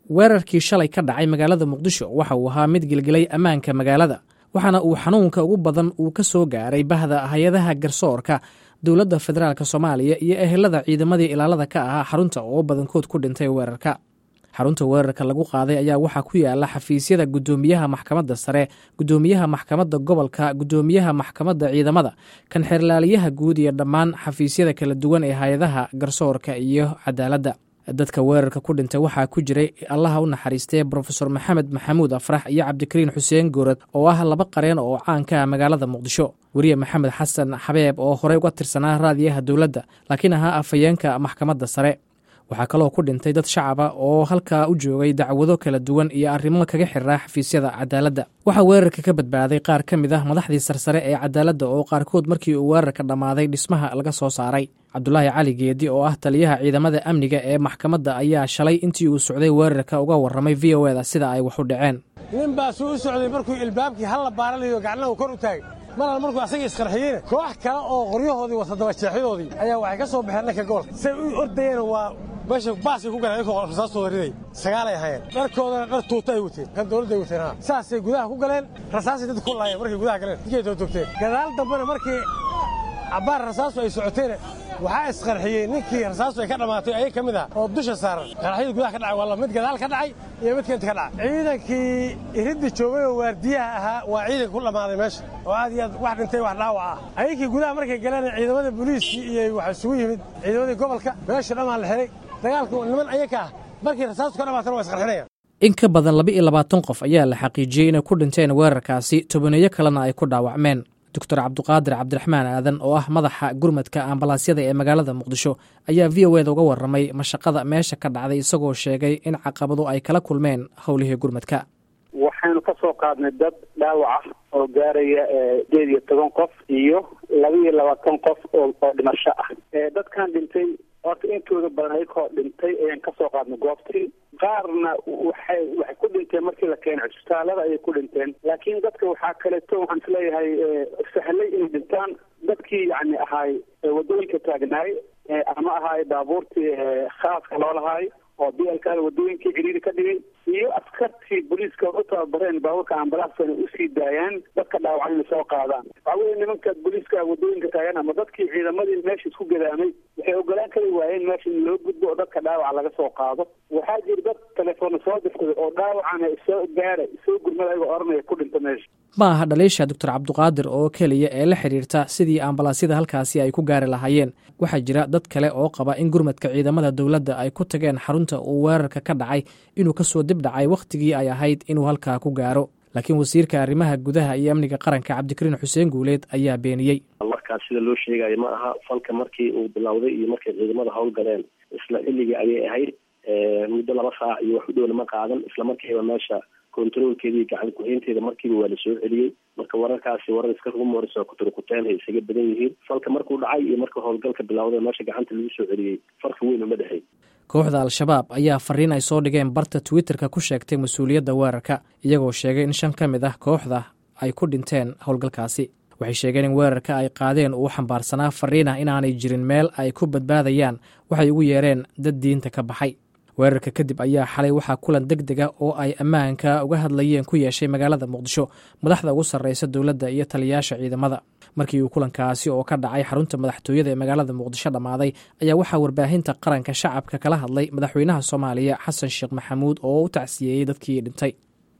weerarkii shalay ka dhacay magaalada muqdisho waxa uu ahaa mid gelgelay ammaanka magaalada waxaana uu xanuunka ugu badan uu ka soo gaaray bahda hay-adaha garsoorka dowladda federaalk soomaaliya iyo ehelada ciidamadii ilaalada ka ahaa xarunta oo badankood ku dhintay weerarka xarunta weerarka lagu qaaday ayaa waxaa ku yaala xafiisyada guddoomiyaha maxkamadda sare guddoomiyaha maxkamadda gobolka guddoomiyaha maxkamadda ciidamada kan xeerlaaliyaha guud iyo dhammaan xafiisyada kala duwan ee hay-adaha garsoorka iyo cadaaladda dadka weerarka ku dhintay waxaa ku jiray allaha u naxariistee brofesor maxamed maxamuud afrax iyo cabdikariin xuseen goorad oo ah laba qareen oo caanka ah magaalada muqdisho weriye maxamed xasan xabeeb oo horey uga tirsanaa raadiyaha dowladda laakiin ahaa afhayeenka maxkamadda sare waxaa kaloo ku dhintay dad shacaba oo halkaa u joogay dacwado kala duwan iyo arrimo kaga xiraa xafiisyada cadaaladda waxaa weerarka ka badbaaday qaar ka mid ah madaxdii sarsare ee cadaaladda oo qaarkood markii uu weerarka dhammaaday dhismaha laga soo saaray cabdulaahi cali geedi oo ah taliyaha ciidamada amniga ee maxkamadda ayaa shalay intii uu socday weerarka uga warramay v o eda sida ay wax u dhaceen nin baa suu u socday markuu ilbaabkii halla baaranayo gacnahu kor u taagay maral markuu asagii isqarxiyeyna koox kale oo qoryahoodii wata dabajeexyadoodii ayaa waxay ka soo baxeen dhanka gobolka say u ordayeen waa meesha baasay ku galeen inkoo rasaastooda riday sagaalay ahaayeen dharkoodana dhar tuuta ay wateen kan dawladday wateen ha saasay gudaha ku galeen rasaasay dadka ku laayeen markay gudaha galeen dinkay toogtoogteen gadaal dambena markii cabbaar rasaastu ay socoteena waxaa isqarxiyey ninkii rasaastu ay ka dhammaatay ayay ka mid ah oo dusha saaran qaraxyadii gudaha ka dhacay waa mid gadaal ka dhacay iyo midka inta ka dhacay ciidankii iridda joogay oo waardiyaha ahaa waa ciidanka ku dhammaaday meesha oo aad iyo aad wax dhintay wax dhaawac ah ayankii gudaha markay galeen ciidamada booliiskii iyo waxaa isugu yimid ciidamadii gobolka meesha dhammaan la xihay dagaalku niman ayaka ah markii rasaastu ka dhammaatana waa isqarxinayaan in ka badan laba iyo labaatan qof ayaa la xaqiijiyey inay ku dhinteen weerarkaasi tobaneeyo kalena ay ku dhaawacmeen doctor cabduqaadir cabdiraxmaan aadan oo ah madaxa gurmadka ambalaasyada ee magaalada muqdisho ayaa v o eda uga warramay mashaqada meesha ka dhacday isagoo sheegay in caqabado ay kala kulmeen howlihii gurmadka waxaynu ka soo qaadnay dad dhaawac ah oo gaaraya sideed iyo toban qof iyo laba iyo labaatan qof oo oo dhimasho ah dadkan dhintay horta intooda badan ayakoo dhintay ayaan kasoo qaadnay goobtii qaarna waxay waxay ku dhinteen markii la keenay cisbitaalada ayay ku dhinteen laakiin dadka waxaa kaleeto waxaan isleeyahay sahlay inay dhintaan dadkii yani ahaay wadooyinka taagnaay ama ahaay baabuurtii khaaska loolahaay oo bialkaada wadooyinkii ciriiri ka dhigay iyo askartii booliiska u tababareen baabuurka ambalaasta inay usii daayaan dadka dhaawacan inay soo qaadaan waxaa weye nimanka booliiska wadooyinka taagan ama dadkii ciidamadii meesha isku gadaamay waxay ogolaan kari waayeen meesha in loo gudbo oo dadka dhaawaca laga soo qaado waxaa jira dad telefoona soo dirsaday oo dhaawacana soo gaara soo gurmada ayagoo oranaya ku dhinta meesha ma aha dhaliisha doctor cabduqaadir oo keliya ee la xidhiirta sidii ambalaasyada halkaasi ay ku gaari lahaayeen waxaa jira dad kale oo qaba in gurmadka ciidamada dowladda ay ku tageen xarunta uu weerarka ka dhacay inuu kasoo dib dhacay wakhtigii ay ahayd inuu halkaa ku gaaro laakiin wasiirka arrimaha gudaha iyo amniga qaranka cabdikariin xuseen guuleed ayaa beeniyey markaas sida loo sheegayo ma aha falka markii uu bilowday iyo markay ciidamada hawl galeen isla xilligii ayay ahayd muddo laba saac iyo wax u dhowna ma qaadan isla markiiba meesha controlkeeda iyo gacan ku-haynteeda markiiba waa la soo celiyey marka wararkaasi warar iska rumors oo kuturkuteen ay isaga badan yihiin falka markuu dhacay iyo marka howlgalka bilowday meesha gacanta lagu soo celiyey farqi weyn uma dhexey kooxda al-shabaab ayaa fariin ay soo dhigeen barta twitterka ku sheegtay mas-uuliyadda weerarka iyagoo sheegay in shan ka mid ah kooxda ay ku dhinteen howlgalkaasi waxay sheegeen in weerarka ay qaadeen uu xambaarsanaa fariin ah inaanay jirin meel ay ku badbaadayaan waxay ugu yeereen dad diinta ka baxay weerarka kadib ayaa xalay waxaa kulan deg dega oo ay ammaanka uga hadlayeen ku yeeshay magaalada muqdisho madaxda ugu sarreysa dowladda iyo taliyayaasha ciidamada markii uu kulankaasi oo ka dhacay xarunta madaxtooyada ee magaalada muqdisho dhammaaday ayaa waxaa warbaahinta qaranka shacabka kala hadlay madaxweynaha soomaaliya xasan sheekh maxamuud oo u tacsiyeeyey dadkii dhintay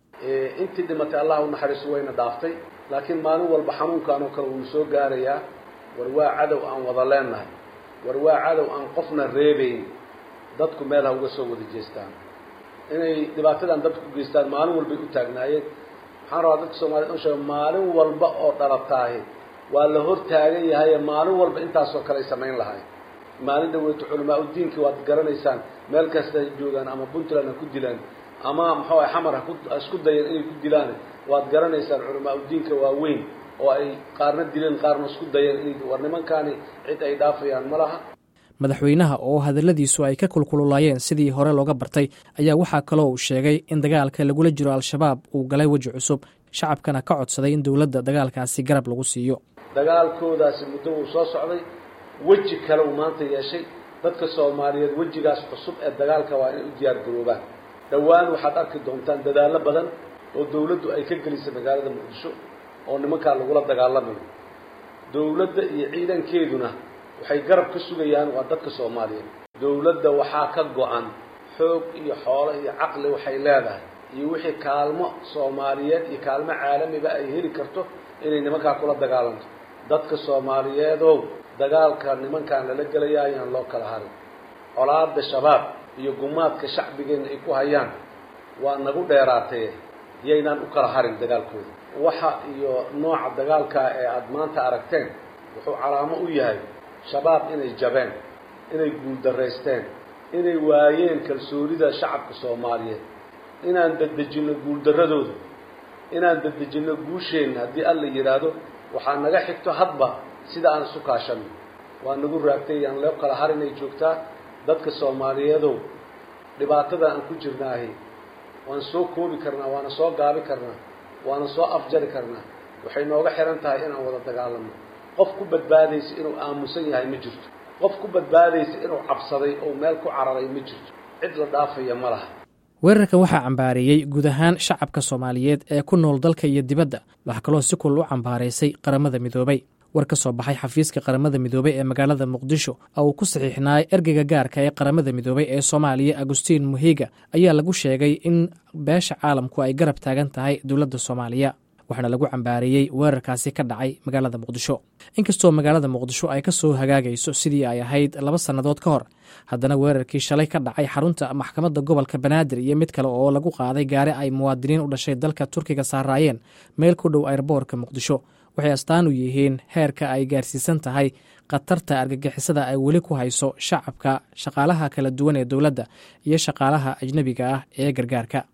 intii dhimatay allah u naxariiso wayna dhaaftay laakiin maalin walba xanuunkan oo kale wuu soo gaarayaa war waa cadow aan wada leennahay war waa cadow aan qofna reebayn dadku meel ha uga soo wada jeestaan inay dhibaatadan dadku u geystaan maalin walbay u taagnaayeen waxaan rabaa dadka soomaaliyed u sheega maalin walba oo dhalataahi waa la hor taagan yahaye maalin walba intaasoo kale ay samayn lahay maalin dhaweyto culamaa udiinkii waad garanaysaan meel kasta ay joogaan ama puntland ha ku dilaan ama muxuu ah xamar haku isku dayeen inay ku dilaan waad garanaysaan culamaa udiinka waaweyn oo ay qaarna dileen qaarna isku dayeen inay war nimankaani cid ay dhaafayaan ma laha madaxweynaha oo hadalladiisu ay ka kulkululaayeen sidii hore looga bartay ayaa waxaa kaloo uu sheegay in dagaalka lagula jiro al-shabaab uu galay weji cusub shacabkana ka codsaday in dowladda dagaalkaasi garab lagu siiyo dagaalkoodaasi muddo uu soo socday weji kale uu maanta yeeshay dadka soomaaliyeed wejigaas cusub ee dagaalka waa inay u diyaar garoobaan dhowaan waxaad arki doontaan dadaallo badan oo dawladdu ay ka gelisay magaalada muqdisho oo nimankaa lagula dagaalamayo dawladda iyo ciidankeeduna waxay garab ka sugayaan waa dadka soomaaliyeed dawladda waxaa ka go-an xoog iyo xoolo iyo caqli waxay leedahay iyo wixii kaalmo soomaaliyeed iyo kaalmo caalamiba ay heli karto inay nimankaa kula dagaalanto dadka soomaaliyeedow dagaalka nimankaan lala gelaya ayaan loo kala harin colaada shabaab iyo gumaadka shacbigeenna ay ku hayaan waa nagu dheeraatee yaynaan u kala harin dagaalkooda waxa iyo nooca dagaalkaa ee aada maanta aragteen wuxuu calaamo u yahay shabaab inay jabeen inay guuldaraysteen inay waayeen kalsoonida shacabka soomaaliyeed inaan dedejinno guuldarradooda inaan dedejinno guusheenna haddii alla yidhaahdo waxaa naga xigto hadba sida aan isu kaashanno waa nagu raagtay aan loo kala harinay joogtaa dadka soomaaliyeedow dhibaatada aan ku jirnaahi waan soo koobi karnaa waana soo gaabi karnaa waana soo afjari karnaa waxay nooga xihan tahay inaan wada dagaalanno qof ku badbaadaysa inuu aamusan yahay ma jirto qof ku badbaadaysa inuu cabsaday oo meel ku cararay ma jirto cid la dhaafaya ma laha weerarkan waxaa cambaareeyey guud ahaan shacabka soomaaliyeed ee ku nool dalka iyo dibadda waxaa kaloo si kul u cambaaraysay qaramada midoobay war ka soo baxay xafiiska qaramada midoobey ee magaalada muqdisho oo uu ku saxiixnaay ergeyga gaarka ee qaramada midoobey ee soomaaliya agustiin muhiga ayaa lagu sheegay in beesha caalamku ay garab taagan tahay dowladda soomaaliya waxaana lagu cambaareeyey weerarkaasi ka dhacay magaalada muqdisho inkastoo magaalada muqdisho ay ka soo hagaagayso sidii ay ahayd laba sannadood ka hor haddana weerarkii shalay ka dhacay xarunta maxkamadda gobolka banaadir iyo mid kale oo lagu qaaday gaari ay muwaadiniin u dhashay dalka turkiga saaraayeen meel ku dhow ayrboorka muqdisho waxay astaan u yihiin heerka ay gaarsiisan tahay khatarta argagixisada ay weli ku hayso shacabka shaqaalaha kala duwan ee dowladda iyo shaqaalaha ajnebiga ah ee gargaarka